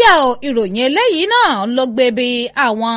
yà ó ìròyìn eléyìí náà ló gbé bí àwọn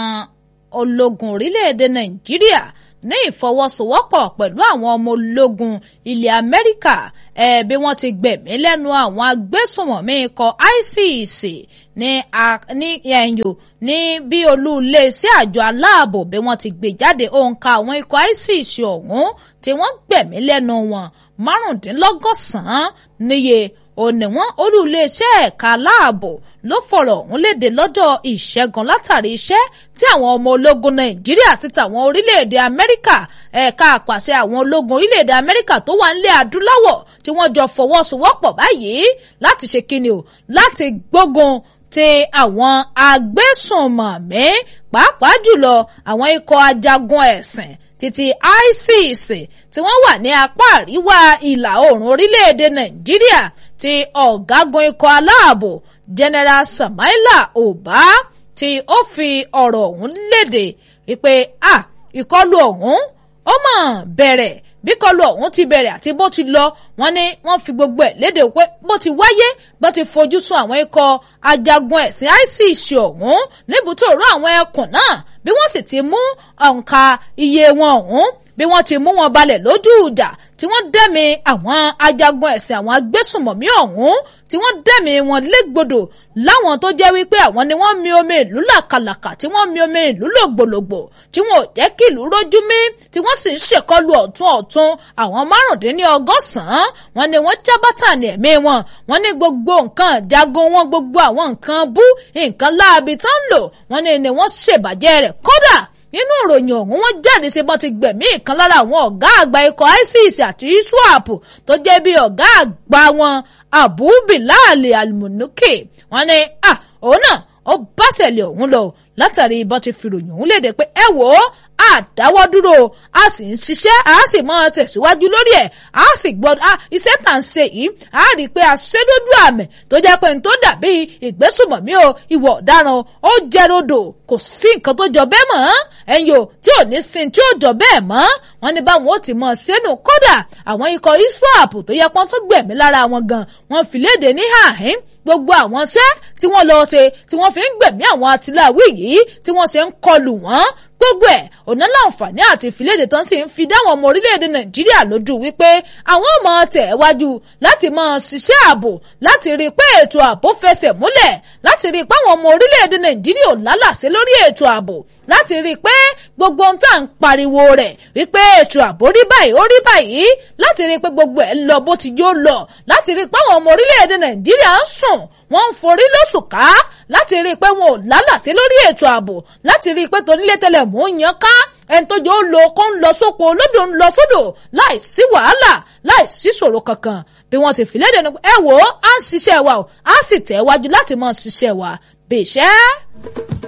ológun orílẹ̀-èdè nàìjíríà ní ìfọwọ́sowọ́pọ̀ pẹ̀lú àwọn ọmọ ológun ilẹ̀ amẹ́ríkà ẹ̀ bí wọ́n ti gbẹ̀mí lẹ́nu àwọn agbésùnmọ̀mí ikọ̀ ICC ní ní ẹ̀yọ́ ní bí olú iléeṣẹ́ àjọ aláàbò bí wọ́n ti gbé jáde òǹkà àwọn ikọ̀ ICC ọ̀hún tí wọ́n gbẹ̀mí lẹ́nu wọn márùndínlọ́gọ́sàn-án níye òní wọn olú iléeṣẹ́ ẹ̀ka aláàbò ló fọ̀rọ̀ ọ̀hún léde lọ́jọ́ ìṣẹ́gun látàrí iṣẹ́ tí àwọn ọmọ ológun nàìjíríà ti tàwọn orílẹ̀-èdè amẹ́ríkà ẹ̀ka àpàṣẹ àwọn ológun orílẹ̀-èdè amẹ́ríkà tó wà nílẹ̀ adúláwọ̀ tí wọ́n jọ fọwọ́sowọ́pọ̀ báyìí láti ṣe kíni o láti gbógun ti àwọn agbésùnmọ̀mí pàápàá jùlọ àwọn ikọ̀ ajagun ẹ̀sìn títí ISIS tí wọ́n wà ní apá àríwá ìlà oòrùn orílẹ̀-èdè nàìjíríà tí ọ̀gágun ikọ̀ aláàbò general Samaila Uba tí ó fi ọ̀rọ̀ ọ̀hún léde wípé a ìkọlù ọ̀hún ó mọ̀ bẹ̀rẹ̀ bí kọlù ọ̀hún ti bẹ̀rẹ̀ àti bó ti lọ wọ́n ní wọ́n fi gbogbo ẹ̀ léde pé bó ti wáyé bó ti fojú sun àwọn ikọ̀ ajagun ẹ̀sìn ISIS ọ̀hún níbùtò òru àwọn ẹkùn náà bí wọ́n sì ti mú òǹkà iye wọn ọ̀hún bí wọ́n ti mú wọn balẹ̀ lójú ìjà tí wọ́n dẹ́mi àwọn ajagun ẹ̀sìn àwọn agbésùnmọ̀mí ọ̀hún tí wọ́n dẹ́mi wọn légbodò láwọn tó jẹ́ wípé àwọn ni wọ́n mi omi ìlú làkàlàkà tí wọ́n mi omi ìlú lògbòlògbò tí wọn ò jẹ́ kí ìlú rójú mí tí wọ́n sì ń ṣèkọlù ọ̀tún ọ̀tún àwọn márùndínlọ́gọ́sàn-án wọ́n ní wọ́n jábátà ní ẹ̀mí wọn wọ́n ní gbogbo nǹkan jagun wọn gbogbo àwọn nǹkan bú nǹkan láabi tán ń lò wọ́n ní ni wọ́n ṣèbàjẹ́ rẹ̀ kódà nínú ìròyìn ọ̀hún wọ́n jáde ṣe bọ́n ti gbẹ̀mí ìkan lára àwọn ọ̀gá àgbà ikọ̀ ISIS àti ISWAP tó jẹ́ bí ọ̀gá àgbà wọn Abu Bilal Al-Munuki wọ́n ní ah òun náà ó bá ṣẹlẹ̀ ọ̀hún lọ látàrí ìbọn ti fi ròyìn ọ̀hún léde pé ẹ wò ó àdáwọ́ dúró a sì ń ṣiṣẹ́ a sì máa tẹ̀síwájú lórí ẹ̀ a sì gbọ́dọ̀ iṣẹ́ tà ń ṣe yìí a rí i pé a ṣe lójú àmì tó jẹ́ pé n tó dàbí ìgbésùmọ̀mí o ìwà ọ̀daràn ó jẹ́ rodò kò sí nǹkan tó jọ bẹ́ẹ̀ mọ́ ẹ̀yin o tí ò ní sin tí ò jọ bẹ́ẹ̀ mọ́ wọ́n ní báwọn ó ti mọ̀ sẹ́nu kódà àwọn ikọ̀ ISWAP tó yẹ pọ́n tó gbẹ̀mí lára wọn gan wọ́n fi léde ní àhín gbogbo àwọn iṣẹ́ tí wọ́n lọ ṣe tí wọ́n fi ń gbẹ̀mí àwọn atiláwí yìí tí wọ́n ṣe ń kọlù wọ́n gbogbo ẹ̀ ọ̀nà láǹfààní àti ìfìlédè tán sì ń fi dáwọn ọmọ orílẹ̀-èdè nàìjíríà lójú wípé àwọn ọmọ tẹ̀ wájú láti máa ṣiṣẹ́ ààbò láti rí i pé ètò ààbò fẹsẹ̀ múlẹ̀ láti rí i pé àwọn ọmọ orílẹ̀-èdè nàìjíríà ò lálàsí lórí ètò ààbò láti rí i pé gbogbo ohun tá à ń pariwo rẹ̀ wípé ètò ààbò rí báyìí ó rí báyìí láti rí i pé gbogbo ẹ̀ lọ bó ti yóò lọ láti rí i pé àwọn ọmọ orílẹ̀-èdè nàìjíríà ń sùn wọ́n ń forí lóṣù ká láti rí i pé wọn ò lálàsí lórí ètò ààbò láti rí i pé tonílé tẹ́lẹ̀ mú yan ká ẹni tó jẹ́ ó lo kó ń lọ sóko olódò ń lọ sódò láì sí wàhálà láì sí ṣòro kankan bí wọ́n ti fi léde ní ẹ wò ó à ń ṣiṣẹ́ wa o á sì tẹ̀ wájú láti máa ṣiṣẹ́ wa bèṣẹ́.